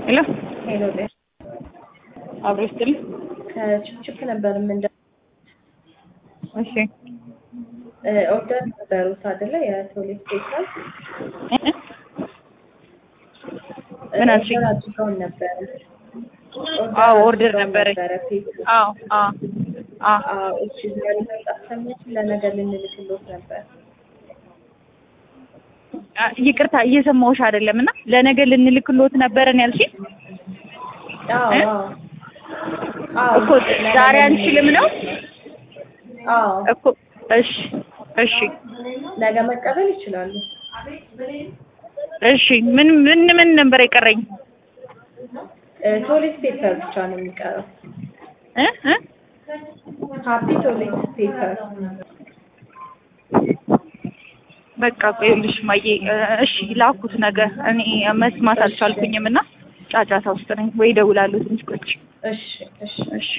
ሄሎ ሄሎ ጤና አብሮ ይስጥልኝ። ከችፕችፕ ነበር የምንደ እሺ ኦርደር ነበሩት አይደለ? የቶሌት ፔፐር ምን አልሽኝ? ኦርደር አድርገውን ነበረ። አዎ ኦርደር አድርገውን ነበረ። ፔፐር። አዎ አዎ አዎ አዎ እሺ፣ ዛሬ መምጣት ሰሞችን ለነገ ልንልክሎት ነበር። አ፣ ይቅርታ እየሰማሁሽ አይደለም እና ለነገ ልንልክሎት ነበረን ያልሽኝ አዎ እ? አዎ አዎ እኮ ዛሬ አንችልም ነው አዎ እኮ። እሺ እሺ ነገ መቀበል ይችላሉ። እሺ ምን ምን ምን ነበር የቀረኝ እ፣ ቶሌት ፔፐር ብቻ ነው የሚቀረው። እ እ ሀፒ ቶሌት ፔፐር። በቃ ቆይልሽ ማዬ እ፣ እሺ ላኩት ነገ እኔ መስማት አልቻልኩኝም እና ጫጫታ ውስጥ ነኝ ወይ እደውላለሁ ትንሽ ቆይቼ እሺ እሺ እሺ